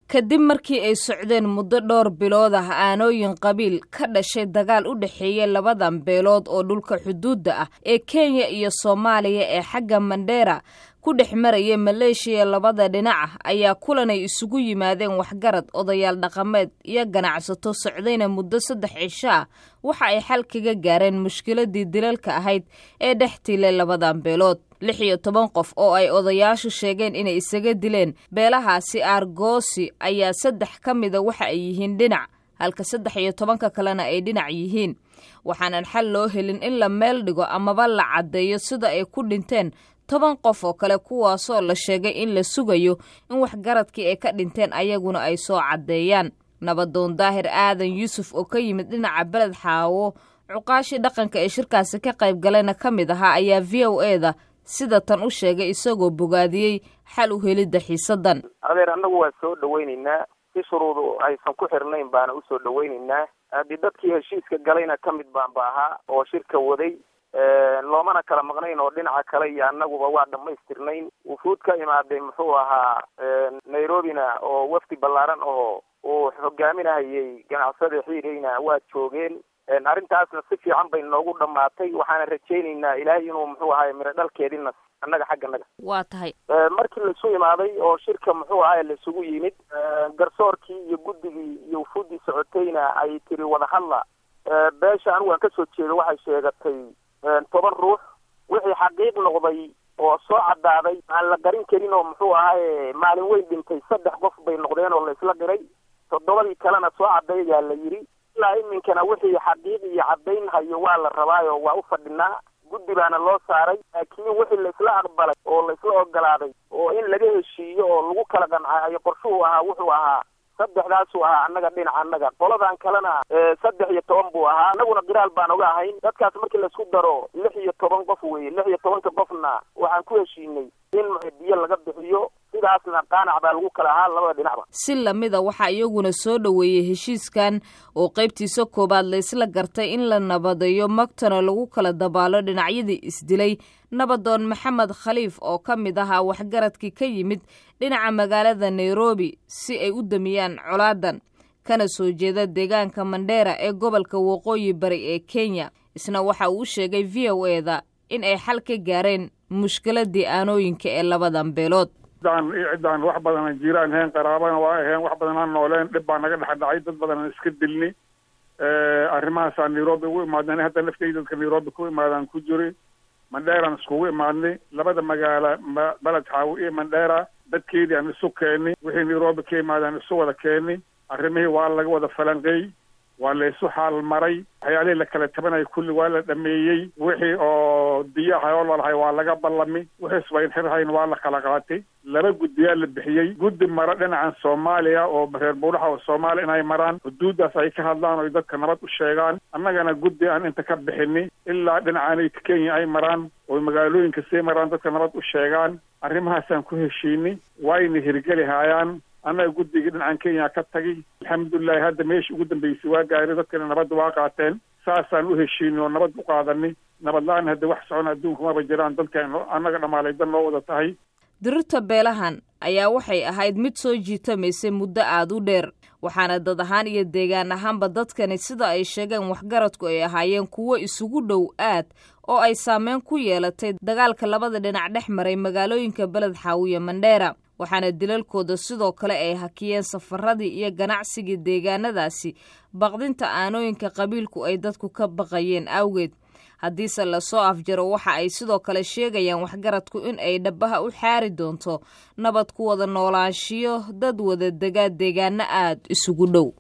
kadib markii ay socdeen muddo dhowr bilood ah aanooyin qabiil ka dhashay dagaal u dhexeeya labadan beelood oo dhulka xuduudda ah ee kenya iyo soomaaliya ee xagga mandheera ku dhex maraya maleeshiya labada dhinac ah ayaa kulan ay isugu yimaadeen waxgarad odayaal dhaqameed iyo ganacsato socdayna muddo saddex cisho ah waxa ay xal kaga gaareen mushkiladii dilalka ahayd ee dhex tiilay labadan beelood lix iyo toban qof oo ay odayaashu sheegeen inay isaga dileen beelahaasi aargoosi ayaa saddex ka mida waxa ay yihiin dhinac halka saddex iyo tobanka kalena ay dhinac yihiin waxaanan xal loo helin in la meel dhigo amaba la caddeeyo sida ay ku dhinteen toban qof oo kale kuwaasoo la sheegay in la sugayo in waxgaradkii ay ka dhinteen ayaguna ay soo caddeeyaan nabadoon daahir aadan yuusuf oo ka yimid dhinaca beled xaawo cuqaashii dhaqanka ee shirkaasi ka qayb galayna ka mid ahaa ayaa v o e da sida tan u sheegay isagoo bogaadiyey xal u helidda xiisadan adeer annagu waa soo dhawaynaynaa si shuruudu aysan ku xirnayn baana usoo dhawaynaynaa haddii dadkii heshiiska galayna ka mid baan ba ahaa oo shirka waday loomana kala maqnayn oo dhinaca kale iyo annaguba waa dhamaystirnayn wufuud ka imaaday muxuu ahaa nairobina oo wafdi ballaaran oo uu hogaaminahayay ganacsada xiireyna waa joogeen arrintaasna si fiican bay noogu dhamaatay waxaana rajaynaynaa ilaahay inuu muxuu ahaay miro dhalkeedina annaga xagganaga waa tahay markii laisu imaaday oo shirka muxuu ahaay laisugu yimid garsoorkii iyo guddigii iyo wufuuddii socotayna ay tiri wadahadla beesha anigu aan kasoo jeedo waxay sheegatay toban ruux wixii xaqiiq noqday oo soo caddaaday aan la garin karin oo muxuu ahaaye maalin weyn dhintay saddex qof bay noqdeen oo la isla diray toddobadii kalena soo caddeeyaa la yidhi ilaa iminkana wixii xaqiiq iyo caddayn hayo waa la rabaayo waa u fadhinaa guddi baana loo saaray laakiin wixii la isla aqbalay oo la isla ogolaaday oo in laga heshiiyo oo lagu kala qancaayo qorshuhu ahaa wuxuu ahaa saddexdaasuu ahaa annaga dhinaca annaga qoladan kalena saddex iyo toban buu ahaa annaguna qiraal baan oga ahayn dadkaas markii laisku daro lix iyo toban qof weye lix iyo tobanka qofna waxaan ku heshiinay in biyo laga bixiyo sidaasna qaanac baa lagu kala ahaa labada dhinacba si lamida waxaa iyaguna soo dhoweeyey heshiiskan oo qaybtiisa koowaad laysla gartay in la nabadeeyo magtana lagu kala dabaalo dhinacyadii isdilay nabadoon maxamed khaliif oo ka mid ahaa waxgaradkii ka yimid dhinaca magaalada nairobi si ay u damiyaan colaadan kana soo jeeda deegaanka mandheera ee gobolka waqooyi bari ee kenya isna waxa uu sheegay v o e da in ay xal ka gaareen mushkiladii aanooyinka ee labadan beelood ciddaan ciddaan wax badan jiraan ahayn qaraabana waa ahayn wax badan aan nooleen dhib baa naga dhex dhacay dad badan aan iska dilni arrimahaasaan nairobi ugu imaadnay hadda lafteyda dadka nairobi ku imaadaan ku jiri mandheeraan iskugu imaadnay labada magaala beled xaawo iyo mandheera dadkeedii aan isu keeni wixii nairobi ka imaadaan isu wada keeni arrimihii waa laga wada falanqeey waa la isu xaal maray waxyaalihii la kala tabanaya kulli waa la dhameeyey wixii oo diyaha oo lalahay waa laga ballami wixii isbayn xirhayn waa la kala qaatay laba guddiyaa la bixiyey guddi mara dhinacan soomaaliya oo reer buuraha oo soomaaliya inay maraan xuduuddaas ay ka hadlaan oy dadka nabad u sheegaan annagana guddi aan inta ka bixini ilaa dhinacaanay kenya ay maraan oy magaalooyinka sii maraan dadka nabad u sheegaan arrimahaasaan ku heshiini wayna hirgeli haayaan annaga guddigii dhinacan kenya ka tagi alxamdulilahi hadda meeshii ugu dambeysay waa gaari dadkana nabadda waa qaateen saasaan u heshiini oo nabad u qaadani nabad la-aan hadda wax socon adduunka maba jiraan dadkan annaga dhammaalay dan loo wada tahay dirirta beelahan ayaa waxay ahayd mid soo jiitamaysay muddo aada u dheer waxaana dad ahaan iyo deegaan ahaanba dadkani sida ay sheegeen waxgaradku ay ahaayeen kuwo isugu dhow aad oo ay saameyn ku yeelatay dagaalka labada dhinac dhex maray magaalooyinka beled xaawiye mandheera waxaana dilalkooda sidoo kale ay hakiyeen safaradii iyo ganacsigii deegaanadaasi baqdinta aanooyinka qabiilku ay dadku ka baqayeen awgeed haddiise lasoo afjaro waxa ay sidoo kale sheegayaan waxgaradku in ay dhabaha u xaari doonto nabad ku wada noolaanshiyo dad wada degaa deegaano aad isugu dhow